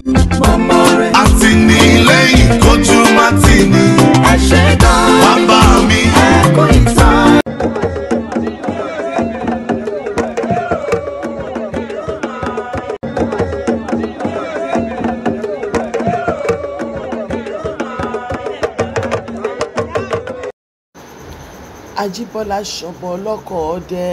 àtìlẹ́yìn kojú má tì ní bàbá mi. ajíbọ́lá ṣọ̀bọ̀ ọlọ́kọ̀ ọdẹ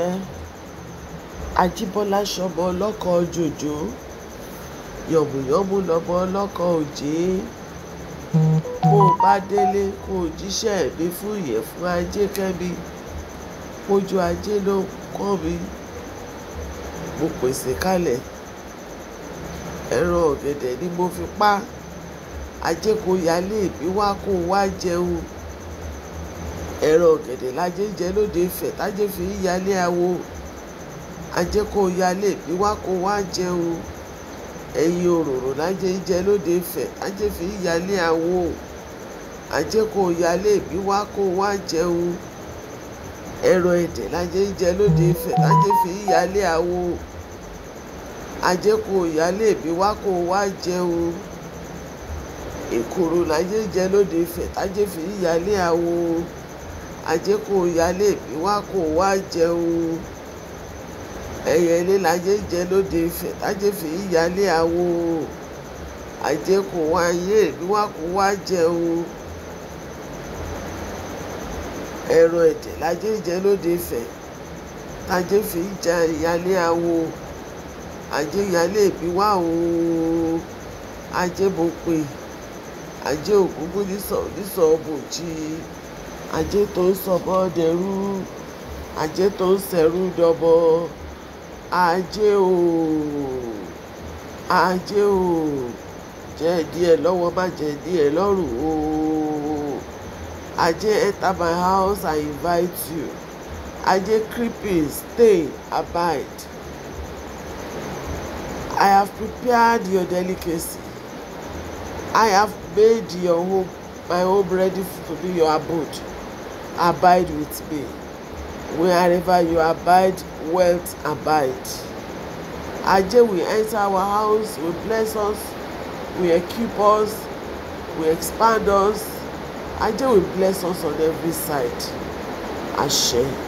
ajíbọ́lá ṣọ̀bọ̀ ọlọ́kọ̀ jòjò yọ̀mùyọ̀mù lọ́mọ ọlọ́kọ̀ òjé bó o bá délé kó o jíṣẹ́ mi fún ìyẹ̀fun ajé kẹ́mi pójú ajé ló kọ́ mi mo pèsè kalẹ̀ ẹran ọ̀gẹ̀dẹ̀ ni mo fi pa ajé kò yálé ìbí wá kó o wá jẹun ẹ̀rọ ọ̀gẹ̀dẹ̀ lájẹ́ jẹ lóde Ifẹ̀ tájẹ́ fi ń yálé awo ajẹ́ kó yálé bí wá kó wá jẹun ẹ̀yìn òróró lájẹ́ jẹ lóde Ifẹ̀ tájẹ́ fi ń yálé awo ajẹ́ kó yálé bí wá kó wá jẹun ẹ̀rọ ẹ̀dẹ̀ lájẹ́ jẹ lóde Ifẹ̀ tájẹ́ fi ń yálé awo ajẹ́ kó yálé bí wá kó wá jẹun èkòrò lájẹ́ jẹ lóde Ifẹ̀ tájẹ́ fi ń yálé awo ajé kò yálé bí wá kò wá jẹun ẹyẹ ilé lajẹ jẹ lóde Ifẹ̀ tájé fi yálé awo ajé kò wá yé bí wá kò wá jẹun ẹ̀rọ ẹ̀dẹ̀ lajẹ jẹ lóde Ifẹ̀ tájé fi já yálé awo ajé yálé bí wá o ajé mo pè ajé ògúngún nísọ nísọ bòjì ajé tó ń sọ̀bọ̀ dẹrú ajé tó ń sẹ̀rú dọ̀bọ ajé o ajé o jẹ́ díẹ̀ lọ́wọ́ má jẹ́ díẹ̀ lọ́rùn o ajé enter my house I invite you ajé creeping stay abide I have prepared your delicacy I have made your home my home ready to be your abode abide with me wherever you abide wealth abide ajé will enter our house will bless us will equip us will expand us ajé will bless us on every side àṣẹ.